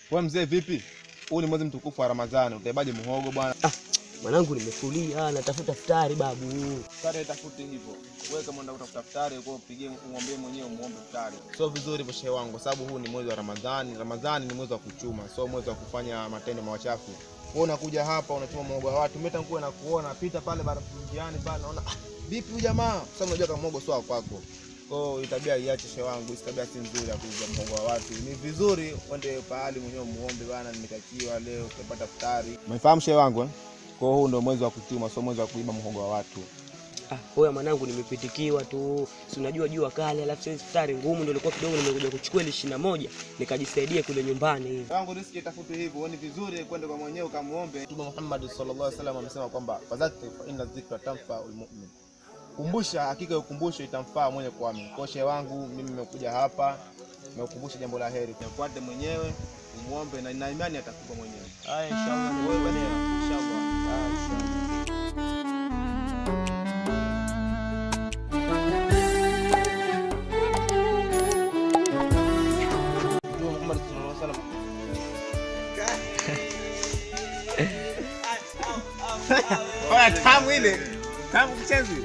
Wewe mzee vipi? Huu ni mwezi mtukufu wa Ramadhani, utaibaje muhogo bwana? Mwanangu nimefulia, natafuta futari babu. Futari tafuti hivyo. Wewe kama unataka kutafuta futari, kwa upigie umwambie mwenyewe umuombe futari. Sio vizuri hivyo shehe wangu, kwa sababu huu ni mwezi wa Ramadhani. Ramadhani ni mwezi wa kuchuma, sio mwezi wa kufanya matendo machafu. Wewe unakuja hapa unachuma muhogo wa watu, mimi tangu na kuona pita pale barabarani pale naona ah, vipi huyu jamaa? Sasa unajua kama muhogo sio wa kwako. Kwa hiyo itabia iache shehe wangu, hii tabia si nzuri ya kuuza muhogo wa watu. Ni vizuri uende pahali mwenyewe muombe bana, nimetakiwa leo utapata futari. Umefahamu shehe wangu eh? Kwa hiyo huu ndio mwezi wa kuchuma, sio mwezi wa kuiba muhogo wa watu. Ah, hoya mwanangu nimepitikiwa tu. Si unajua jua kali, alafu sasa futari ngumu ndio ilikuwa kidogo nimekuja kuchukua ile ishirini na moja nikajisaidia kule nyumbani. wangu riski itafuti hivyo, ni vizuri kwenda kwa mwenyewe ukamuombe. Mtume Muhammad sallallahu alaihi wasallam amesema kwamba fadhakir fa inna dhikra tanfa almu'min, kumbusha, hakika ya ukumbusho itamfaa mwenye kuamini. Kwa shehe wangu mimi nimekuja hapa nimekukumbusha jambo la heri, mfuate mwenyewe umuombe, na nina imani atakupa mwenyewe. Haya, inshallah ni wewe bwana, inshallah. Haya, inshallah. Mtume Muhammad sallallahu alaihi wasallam Oya, tamu ile tamu kichezi